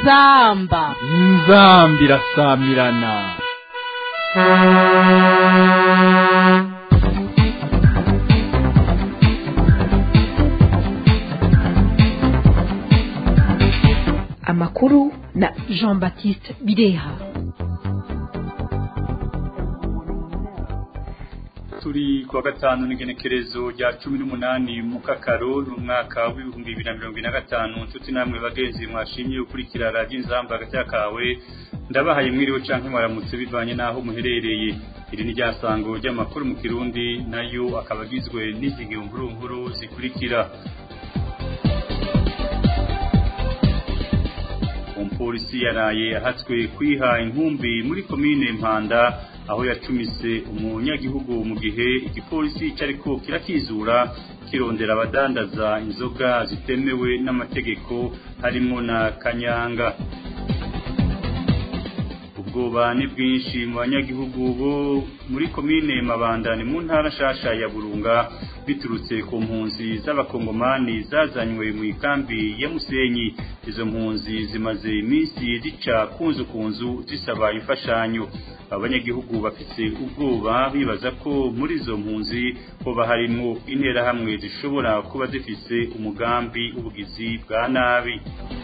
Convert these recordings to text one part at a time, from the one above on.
inzamba inzambi irasamirana amakuru na jean baptiste bireha turi kuwa gatanu n'igenekerezo rya cumi n'umunani mu kakaro n'umwaka w'ibihumbi bibiri na mirongo ine na gatanu nshuti namwe bagenzi mwashimye gukurikira radiyo inzamba hagati kawe ndabahaye mwiriwe canke mwaramutse bivanye n'aho muherereye iri ni ryasango ry'amakuru mu kirundi nayo akaba agizwe n'izi nkuru zikurikira umupolisi yaraye ahatswe kwiha inkumbi muri komine mpanda aho yacumise umunyagihugu mu gihe igipolisi cyariko kirakizura kirondera abadandaza inzoga zitemewe n'amategeko harimo na kanyanga ubwoba ni bwinshi mu banyagihugu bo muri komine mabanda ni mu ntara nshasha ya burunga biturutse ku mpunzi z'abakongomani zazanywe mu ikambi ya musenyi izo mpunzi zimaze iminsi zica kunzu kunzu zisaba imfashanyo abanyagihugu bafite ubwoba bibaza ko muri izo mpunzi hoba harimwo interahamwe zishobora kuba zifise umugambi w'ubugizi bwa nabi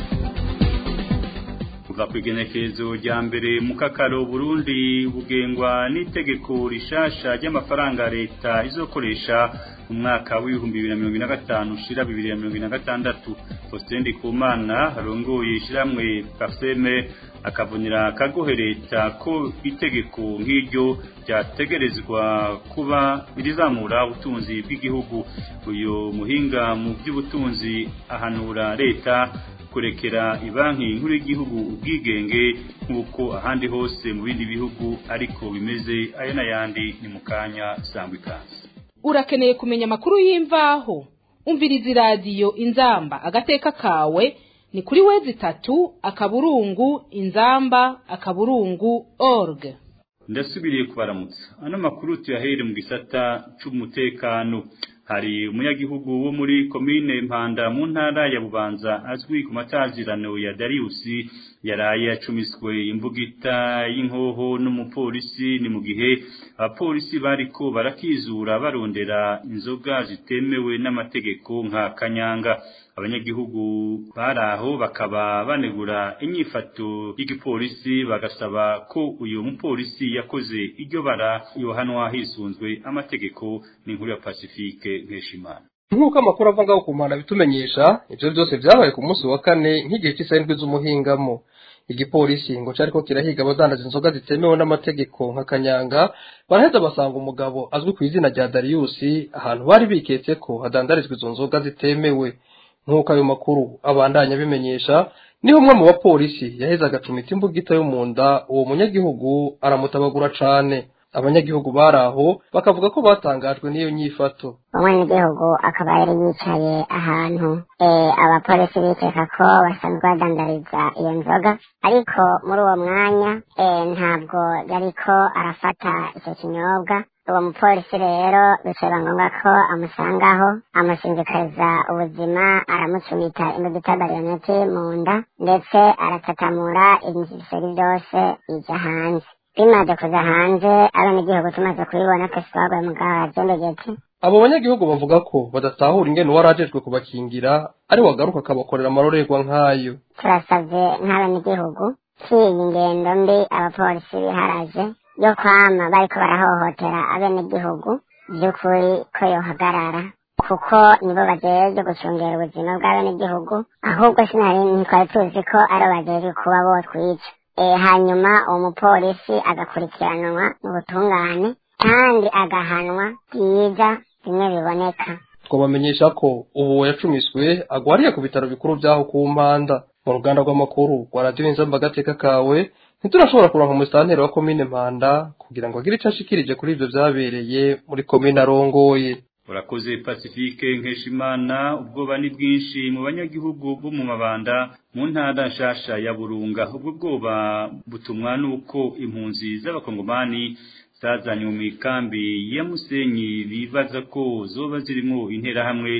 kuva ku igenekerezo rya mbere mu kakaro burundi bugengwa n'itegeko rishasha ry'amafaranga leta izokoresha mu mwaka w'ibihumbi bibiri na mirongo ine na gatanu ushira bibiri na mirongo ine na gatandatu faustin ndikumana arongoye ishiramwe kafeme akavunira akagohe leta ko itegeko nk'iryo ryategerezwa kuba irizamura ubutunzi bw'igihugu uyu muhinga mu by'ubutunzi ahanura leta kurekera ibanki nkuru y'igihugu ubwigenge nk'uko ahandi hose mu bindi bihugu ariko bimeze aya n'ayandi ni mu kanya sangwa ikaze urakeneye kumenya amakuru y'imvaho umviriza iradiyo inzamba agateka kawe ni kuri wezi itatu akaburungu inzamba akaburungu org ndasubiriye kubaramutsa ano makuru tuyahere mu gisata c'umutekano hari umunyagihugu wo muri komine mpanda mu ntara ya bubanza azwi ku matazirano ya dariusi yaraye yacumiswe imbugita y'inkoho n'umupolisi ni mu gihe abapolisi bariko barakizura barondera inzoga zitemewe n'amategeko nka kanyanga abanyagihugu baraho bakaba banegura inyifato y'igipolisi bagasaba ko uyu mupolisi yakoze iryo bara yohanwa hisunzwe amategeko n'inkuru ya Pacifique Nkeshimana nk'uko amakuru ava ngaho ku mpanda bitumenyesha ibyo byose byabaye ku munsi wa kane nk'igihe cy'isarindwi z'umuhingamo igipolisi ngo cyariko kirahiga abadandaza inzoga zitemewe n'amategeko nka kanyanga baraheza basanga umugabo azwi ku izina rya Dariusi ahantu bari biketse ko hadandarizwa izo nzoga zitemewe nk'uko ayo makuru abandanya abimenyesha niho umwe mu bapolisi yaheze agacumita imbugita yo mu nda uwo munyagihugu aramutabagura cane abanyagihugu bari aho bakavuga ko batangajwe n'iyo nyifato umwenegihugu akaba yari yicaye ahantu abapolisi bikeka ko basanzwe badandariza iyo nzoga ariko muri uwo mwanya ntabwo yariko arafata icyo kinyobwa uwo mupolisi rero bicaba ngombwa ko amusangaho amushingikariza ubuzima aramucumita imbugita bariyoneti mu nda ndetse aratatamura ibiseri byose bijya hanze bimaze kuza hanze abenegihugu tumaze kubibona twese twaguye mu gahagendegete abo banyagihugu bavuga ko badatahura ingene uwari ajejwe kubakingira ari wagaruka akabakorera amarorerwa nk'ayo turasavye nk'abenegihugu k'iyi ngendo mbi abapolisi biharaje yo kwama bariko barahohotera abenegihugu vy'ukuri ko yohagarara kuko nibo bajejwe gucungera ubuzima bw'abenegihugu ahubwo sinari ntitwari tuzi ko ari bajejwe kuba botwica hanyuma uwo mupolisi agakurikiranwa mu butungane kandi agahanwa byiza bimwe biboneka twabamenyesha ko ubu yacumiswe agwariye ku bitaro bikuru by'aho ku mpanda mu ruganda rw'amakuru rwa radiyo inzamba agateka kawe ntiturashobora kuronka umusitanteri wa komine mpanda kugira ngo agire icyo ashikirije kuri ibyo byabereye muri komine arongoye urakoze pacifique nkeshimana ubwoba ni bwinshi mu banyagihugu bo mu mabanda mu ntara nshasha ya burunga ubwo bwoba butumwa n'uko impunzi z'abakongomani zazanywe mu ikambi ya musenyi bibaza ko zoba zirimo interahamwe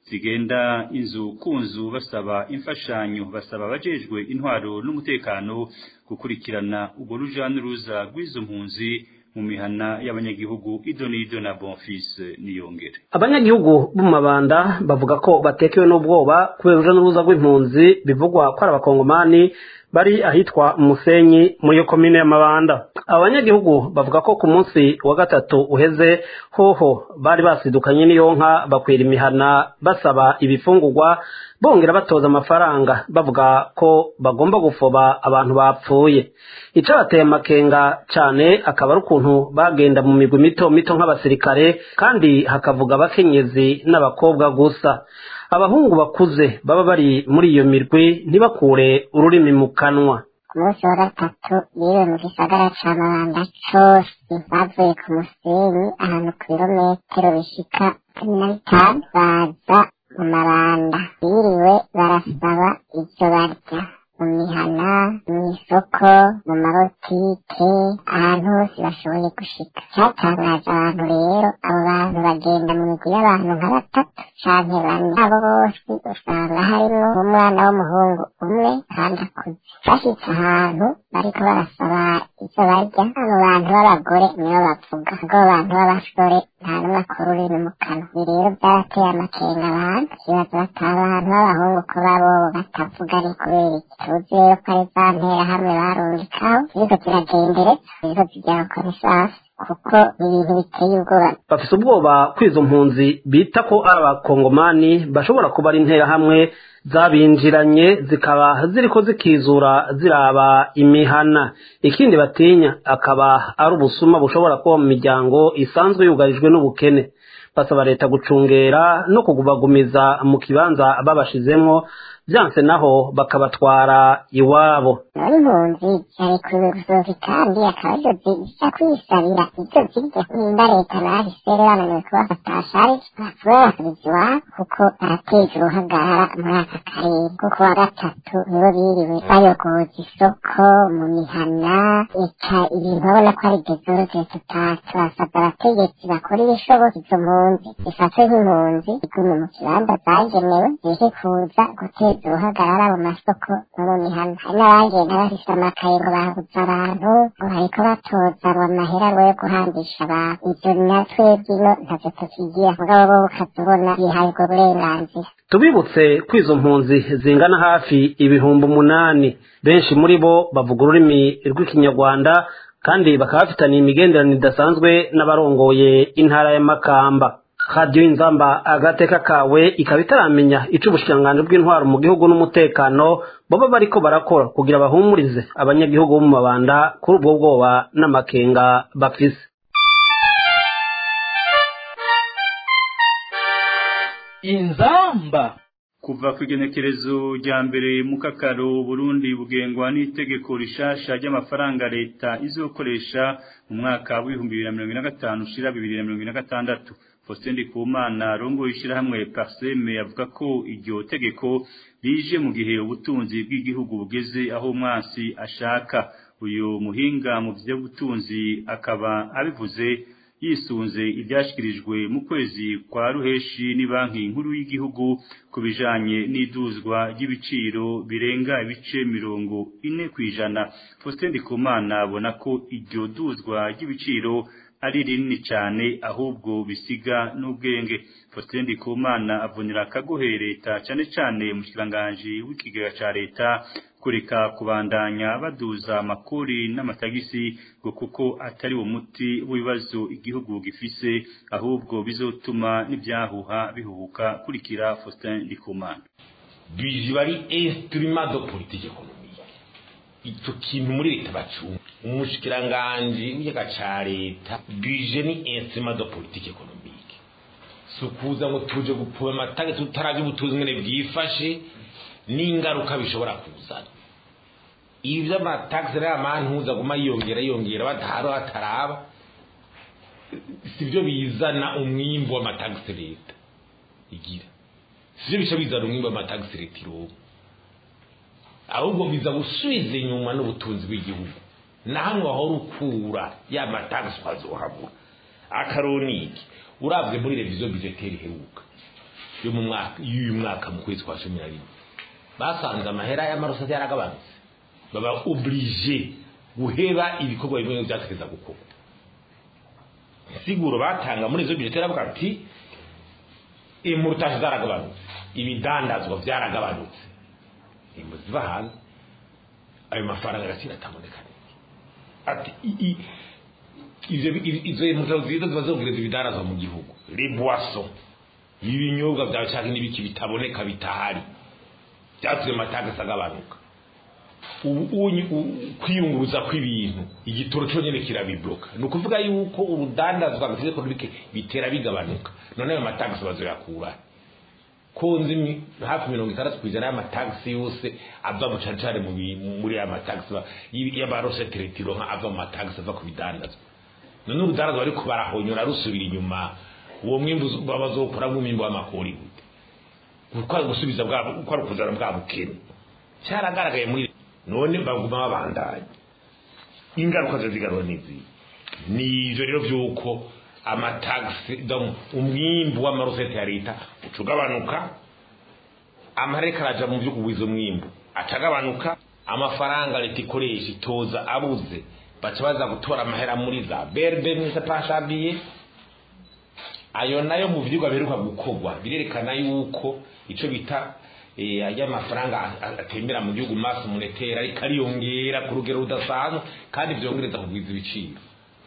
zigenda inzu ku nzu basaba imfashanyo basaba abajejwe intwaro n'umutekano gukurikirana urwo ruja n'uruza rw'izo mpunzi mu mihana y'abanyagihugu idonido na bonfise niyongere abanyagihugu bo mu mabanda bavuga ko batekewe n'ubwoba kubera uruja n'uruza rw'impunzi bivugwa ko ari abakongomani bari ahitwa umusenyi muri iyo komine y'amabanda abanyagihugu bavuga ko ku munsi wa gatatu uheze hoho bari basidukanye n'iyo nka bakwira imihana basaba ibifungurwa bongera batoza amafaranga bavuga ko bagomba gufoba abantu bapfuye icabateye amakenga cane akaba ari ukuntu bagenda mu migwi mito mito nk'abasirikare kandi hakavuga abakenyezi n'abakobwa gusa abahungu bakuze baba bari muri iyo mirwi ntibakure ururimi mu kanwa ku munsi wa gatatu yiriwe mu gisagara ca mabanda cose bavuye ku musenyi ahantu ku birometero bishika cumi na bitanu baza mu mabanda biriwe barasaba ivyo barya mu mihana mu isoko mu mabotike ahantu hose bashoboye gushika cyatangaje abantu rero abo bantu bagenda mu migwi y'abantu nka batatu canke bane abo bose usanga harimwo umwana w'umuhungu umwe kandi akuze bashitse ahantu bariko barasaba ivyo barya abo bantu b'abagore nibo bavuga ubwo abo bantu b'abasore nta n'umwe akora ururimi mu kanwa ibi rero byarateye amakenga abantu ikibazo bata abantu b'abahungu ko babo batavuga ari kubera iki tuzi rero ko ari za nterahamwe barungikaho ziriko ziragendereza ziriko zijya gukora isasu kuko ni ibintu biteye ubwoba bafise ubwoba ko izo mpunzi bita ko ari abakongomani bashobora kuba ari interahamwe zabinjiranye zikaba ziriko zikizura ziraba imihana ikindi batinya akaba ari ubusuma bushobora kuba mu miryango isanzwe yugarijwe n'ubukene basaba leta gucungera no kugubagumiza mu kibanza babashizemwo vyanse naho bakabatwara iwabo none impunzi zari kuzuka kandi akaba arizo ziza kwisabira ivyo zirya nimba leta nahise rero bananiwe kubafata sharije bapfuye basubiza iwabo kuko barateje uruhagarara muri aka karere kuko wa gatatu nibo biriwe bayogoza isoko mu mihana eka ibintu babona ko ari dezoroge tutatu basabwa abategetsi bakora ibishoboka izo mpunzi zifatwe nk'impunzi igume mu kibanza zagenewe zije kuza guteza uruhagarara mu masoko no mu mihana hari n'abagenda bafise amakaye ngo babuze abantu ngo bariko batoza ngo amahera ngo yo guhambisha abantu ivyo natwe bwino ntavyo tukigira mugabo bo ukazibona bihaye ubwo burenganzira tubibutse ko izo mpunzi zingana hafi ibihumbi umunani benshi muri bo bavuga ururimi rw'ikinyarwanda kandi bakaba bafitaniye imigenderanire idasanzwe n'abarongoye intara ya makamba radiyo inzamba agateka kawe ikaba itaramenya ico ubushikiranganji bw'intwaro mu gihugu n'umutekano baba bariko barakora kugira bahumurize abanyagihugu bo mu mabanda kuri ubwo bwoba n'amakenga bafise inzamba kuva ku igenekerezo rya mbere mu kakaro Burundi bugengwa n'itegeko rishasha ry'amafaranga leta izokoresha mu mwaka w'ibihumbi bibiri na mirongo ine na gatanu ushira bibiri na mirongo ine na gatandatu Faustin Ndikumana rongo ishirahamwe Parseme avuga ko iryo tegeko rije mu gihe ubutunzi bw'igihugu bugeze aho umwansi ashaka uyu muhinga mu vy'ubutunzi akaba abivuze yisunze ibyashyikirijwe mu kwezi kwa ruheshi ni banki nkuru y'igihugu ku bijanye n'iduzwa ry'ibiciro birenga ibice mirongo ine ku ijana Faustin Ndikumana abona ko iryo duzwa ry'ibiciro ari rinini cyane ahubwo bisiga n'ubwenge Faustin Ndikumana avunira akagohe leta cyane cyane mu kiranganji w'ikigega ca leta kureka kubandanya baduza amakori n'amatagisi ngo kuko atari uwo muti w'ibibazo igihugu gifise ahubwo bizotuma n'ibyahuha bihuhuka kurikira Faustin Ndikumana bije bari instrument de politique économique icyo kintu muri leta bacunga umushikiranganji w'ikiyaga ca leta bije ni instrument de politique économique si ukuza ngo tuje gupoma amatagisi tutarazi ubutunzi ngene bwifashe n'ingaruka bishobora kuzana ibi by'amatagisi rero amantuza aguma yiyongera yiyongera badahari hataraba si byo bizana umwimbu w'amatagisi leta igira si byo bica bizana umwimbu w'amatagisi leta ironka ahubwo biza gusubiza inyuma n'ubutunzi bw'igihugu na hamwe wahora ukura ya matagisi ukazohabura akaroniki urabwe muri reviziyo bizeteri iheruka yo mu mwaka y'uyu mwaka mu kwezi kwa cumi na rimwe basanze amahera y'amarosati yaragabanutse baba oblige guheba ibikorwa bimwe byategeza gukorwa siguro batanga muri izo budget baravuga ati imurutaje zaragabanutse ibidandazwa byaragabanutse imbu ziva hanze ayo mafaranga agaciro ataboneka ati ivyo izo imurutaje ziza ziba zongereza ibidandazwa mu gihugu les boissons ibinyobwa byawe cyangwa n'ibiki bitaboneka bitahari byatumye amatagisi agabanuka kwiyunguruza kw'ibintu igitoro cyonyine kirabibloka ni ukuvuga yuko urudandazwa mu itegeko bitera bigabanuka none ayo matagisi bazoyakura ko nzi hafi mirongo itandatu ku ijana y'amatagisi yose ava mu cyane cyane muri aya matagisi y'abarosete retiro nka ava mu matagisi ava ku bidandazwa none urudandazwa ariko barahonyora rusubira inyuma uwo mwimbu bazokuramo umwimbu w'amakori gute kuko ari gusubiza bwabo uko ari ukuzana bwa bukene cyaragaragaye muri none baguma babandanya ingaruka zo zigarura n'izi ni ivyo rero vy'uko amatagisi umwimbu w'amarosete ya leta uca ugabanuka amareka araja mu vyo kugwiza umwimbu acagabanuka amafaranga leta ikoresha itoza abuze baca baza gutora amahera muri za berbe mwese pashabiye ayo nayo mu vyigwa biheruka gukorwa birerekana yuko ico bita y'amafaranga atembera mu gihugu maso monetaire ariko ariyongera ku rugero rudasanzwe kandi vyongereza kugwiza ibiciro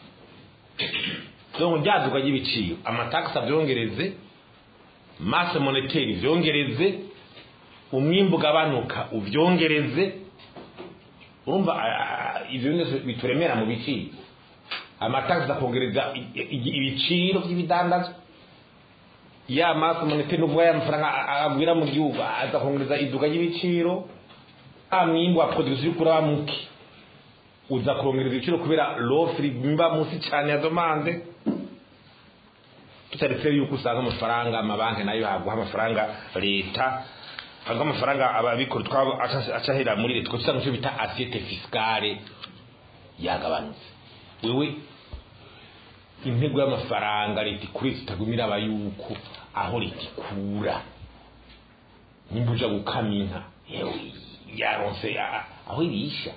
donc ryaduka ry'ibiciro amatakisi avyongereze maso monetaire vyongereze umwimbu ugabanuka uvyongereze urumva ivyo byose bituremera mu biciro amatakisi akongereza ibiciro by'ibidandazwa ya maso monetaire n'ubwo ya mafaranga agwira mu gihugu aza kongereza iduka ry'ibiciro a mwimbu wa production uri kuraba muke uza kongereza ibiciro kubera l'offre mba munsi cyane ya demande tutaretse yuko usanga amafaranga amabanki nayo haguha amafaranga leta haguha amafaranga ababikora twabo acahera muri leta kuko usanga icyo bita assiette fiscale yagabanutse wewe intego y'amafaranga leta ikuri zitagumira aba yuko aho leta ikura nimba uja gukama inka yewe yaronse aho irisha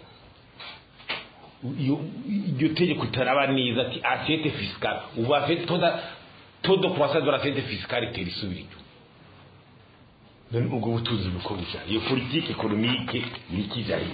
iryo tegeko itaraba neza ati assiette fiscale ubu afite toda todo croissance de l'assiette fiscale itera isubira inyuma none ubwo butunzi buko buja iyo politike ekonomike iri kija hehe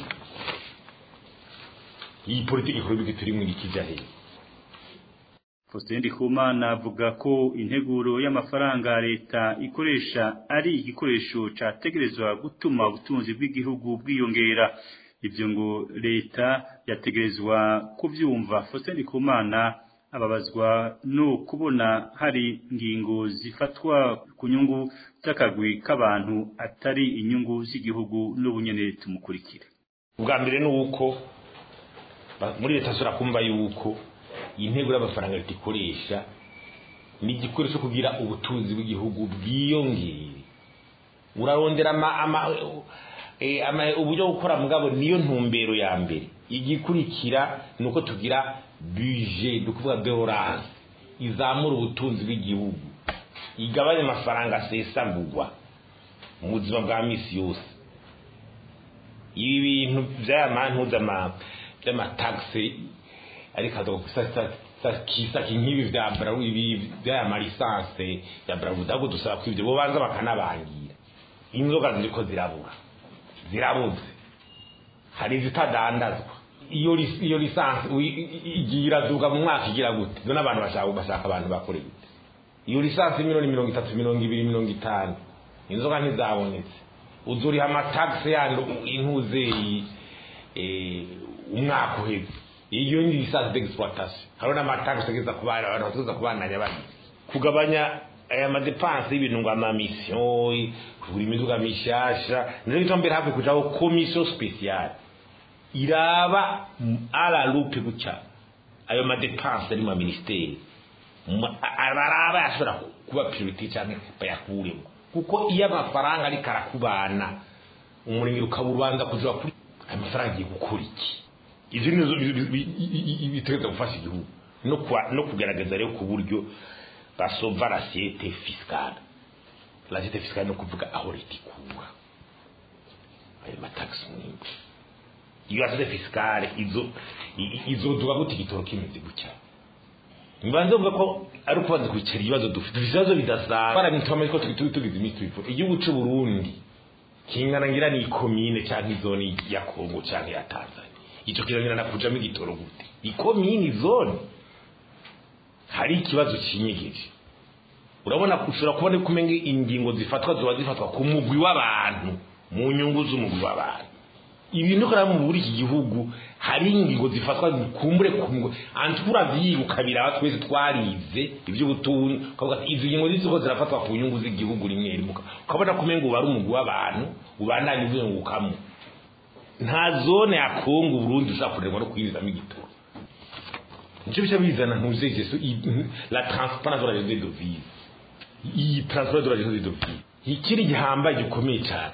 iyi politike ekonomike turimo iri kija hehe Faustin Ndikumana avuga ko integuro y'amafaranga leta ikoresha ari igikoresho categerezwa gutuma ubutunzi bw'igihugu bwiyongera ivyo ngo leta yategerezwa kuvyumva Faustin Ndikumana ababazwa no kubona hari ngingo zifatwa ku nyungu z'akagwi k'abantu atari inyungu z'igihugu n'ubunyene tumukurikire ubwa mbere ni uko muri leta zura kumva yuko intego y'amafaranga leta ikoresha ni igikoresho kugira ubutunzi bw'igihugu bwiyongere urarondera uburyo bwo gukora mugabo niyo ntumbero ya mbere igikurikira ni uko tugira buje ni ukuvuga deorance izamura ubutunzi bw'igihugu igabanya amafaranga asesagurwa mu buzima bwa misi yose ibi bintu by'aya mantuza by'amatagisi ariko kisaki nk'ibi bya brawu ibi by'aya marisanse ya brawu ntabwo dusaba ko ibyo bobanza bakanabangira inzoga ziriko zirabura zirabuze hari izitadandazwa iyo iyo lisansi igiye iraduka mu mwaka igira gute none abantu bashaka bashaka abantu bakore gute iyo lisansi miliyoni mirongo itatu mirongo ibiri mirongo itanu inzoga ntizabonetse uzuriha amatagisi yandi intuze umwaka uheze iyo ni lisansi d'exploitation hariho n'amatagisi ageza ku bana abantu batuza ku bana nyabandi kugabanya aya madepanse y'ibintu ngo amamisiyo kugura imiduga mishasha nizo bituma mbere hafi kujaho komisiyo spesiyale iraba ala lupe gutya ayo madepanse ari mu ministeri baraba yashobora kuba priority cyane bayakuremo kuko iyo amafaranga ariko arakubana umurenge ukaba ubanza kuja kuri ayo mafaranga agiye gukora iki ivyo nizo bitegereza gufasha igihugu no kugaragaza rero ku buryo basova l'assiette fiscale rasite fisikale ni ukuvuga aho leta ikura ayo matagisi menshi iyo rasite fisikale izo izoduga gute igitoro kimeze gutya mbanze mvuga ko ari ukubanza kwicara ibibazo dufite dufite ibibazo bidasanzwe barabituma ko tugize iminsi tubipfura igihugu cy'u Burundi kingana ngira ni ikomine cyangwa izoni ya Kongo cyangwa ya Tanzania icyo kirangira na kujamo igitoro gute ikomine zone hari ikibazo kinyegeje urabona ushobora kubona ko umenya ingingo zifatwa ziba zifatwa ku mugwi w'abantu mu nyungu z'umugwi w'abantu ibintu kandi mu buri iki gihugu hari ingingo zifatwa kumbure kumwe antura vyiruka biraba twese twarize ivy'ubutunzi ukavuga ati izi ngingo ziziko zirafatwa ku nyungu z'igihugu rimwe rimwe ukabona kumenga uba ari umugwi w'abantu ubandanye uzengukamo nta zone ya Kongo Burundi ushobora kurerwa no kwinjizamo igitoro nicyo bica bizana ntuze jesu la transparence de la gestion de vie iyi transparence de la gestion de vie ikiri gihambaye gikomeye cyane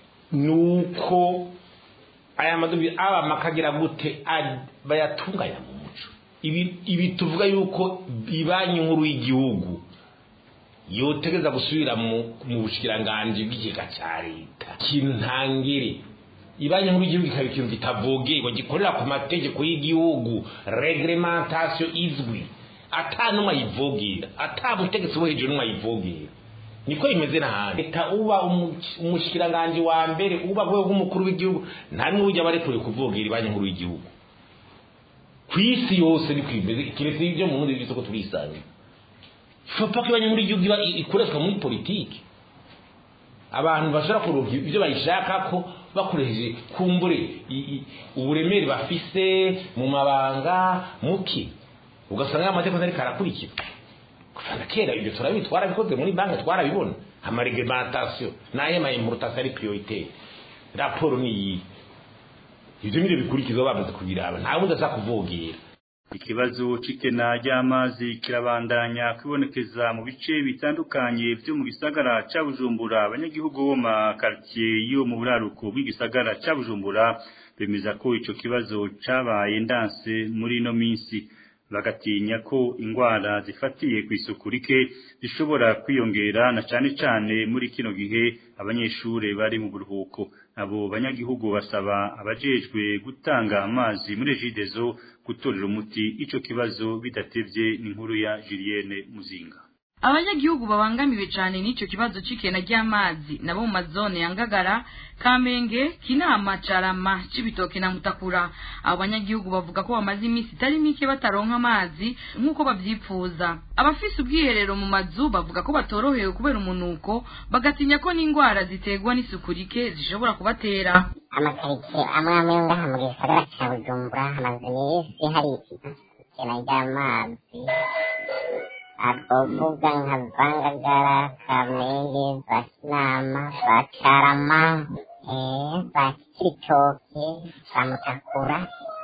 nuko aya madobi aba makagira gute bayatunganya mu muco ibi ibi tuvuga yuko ibanyi nkuru y'igihugu yotegeza gusubira mu mu bushikiranganje bw'ikigega cya leta kintangire ibanyi nkuru y'igihugu ikaba ikintu kitavogerwa gikorera ku mategeko y'igihugu reglementation izwi ata n'umwe ayivogera ata mutegetsi wo hejuru n'umwe ayivogera niko bimeze n'ahandi leta uba umushikiranganje wa mbere uba rwego rw'umukuru w'igihugu nta n'umwe ujya barekuriye kuvogera ibanyi nkuru y'igihugu ku isi yose niko bimeze kiretse ibyo mu bundi bw'isoko turisanga fopa ko ibanyi nkuru y'igihugu iba ikoreshwa muri politiki abantu bashobora kuronka ibyo bayishaka ko bakoresheje kumbure uburemere bafise mu mabanga muke ugasanga amategeko ariko arakurikizwa kuva kera ibyo turabizi twarabikoze muri banki twarabibona amareglementation n'ayo ma importation ari prioritaire raporo ni iyi ibyo nibyo bikurikizwa bamaze kubiraba nta wundi aza kuvogera ikibazo c'ikena ry'amazi kirabandanya kwibonekeza mu bice bitandukanye vyo mu gisagara ca Bujumbura abanyagihugu bo ma quartier yo mu buraruko bw'igisagara ca Bujumbura bemeza ko ico kibazo cabaye ndanse muri no minsi bagatinya ko ingwara zifatiye ku isuku rike zishobora kwiyongera na cane cane muri kino gihe abanyeshure bari mu buruhuko abo banyagihugu basaba abajejwe gutanga amazi muri Jidezo gutorera umuti ico kibazo bidatevye n'inkuru ya Julienne Muzinga abanyagihugu babangamiwe cyane n'icyo kibazo c'ikena ry'amazi nabo mu mazone ya ngagara kamenge kinama carama cibitoke na mutakura abo banyagihugu bavuga ko bamaze iminsi itari mike bataronka amazi nk'uko bavyipfuza abafise ubwiherero mu mazu bavuga ko batorohewe kubera umunuko bagatinya ko n'ingwara ziterwa n'isuku rike zishobora kubatera amakaritsiye amwe amwe yo ngaha mu gisagara ca bujumbura hamaze iminsi hari ikena ry'amazi twovuga nka zangagara kamenge za kinama za carama za kibitoke za mutakura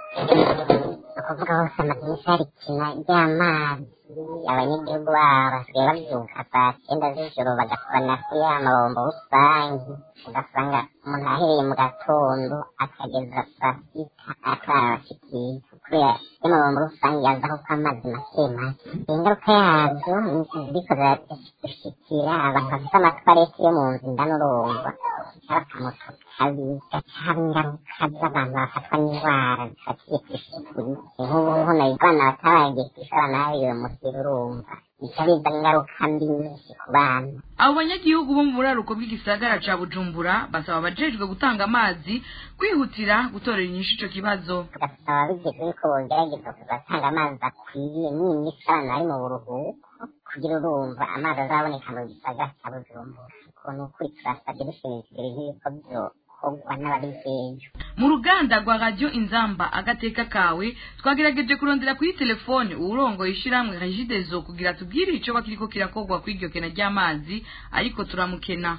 ukuvuga hose amadirisa hari ikina ry'amazi abanyagihugu babo basigaye bavyuka saa cyenda z'ijoro bagakorana kuri ya mabombo rusange ugasanga umuntu ahereye mu gatondo akageza saa sita atarabashikiye kubera y'amabombo rusange yazaho ko amazi make make ingaruka yazo ziriko ziradushikira abantu bafite amatwareti yo mu nzu ndanurumva bakamuto kabi gacaba ingaruka z'abantu bafatwa n'indwara zifatiye ku isuku nk'ubu hano abana batabagiye kwishora nabi muhira urumva bica bizana ingaruka mbi nyinshi ku bana abo banyagihugu bo mu buraruko bw'igisagara ca bujumbura basaba abajejwe gutanga amazi kwihutira gutorera inyishu ico kibazo tugasaba ababijejwe yuko bogerageza kugatanga amazi akwiye n'iminsi abana bari mu buruhuko kugira urumva amazi azaboneka mu gisagara ca bujumbura ukuntu ukuri turasabye dushimikira nk'ibiko vyokorwa n'ababijejwe mu ruganda rwa radio inzamba agateka kawe twagerageje kurondera kuri telefone uwurongoye ishiramwe regidezo kugira tubwire ico bakiriko kirakorwa kw'iryo kena ry'amazi ariko turamukena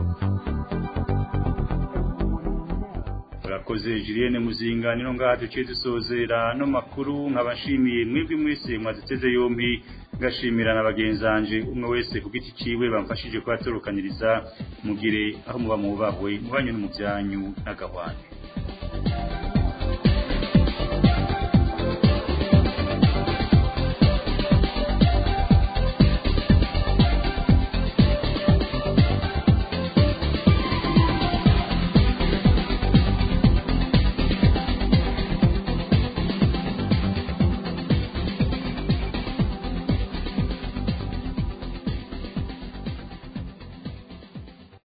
urakoze Julienne Muzinga nino ngaha duciye dusozera no makuru nkabashimiye mwebwe mwese mwaziteze yombi ngashimira na bagenzanje umwe wese ku giti ciwe bamfashije kubatorokaniriza mugire aho muba mubahwe mubanye no mu byanyu n'agahwane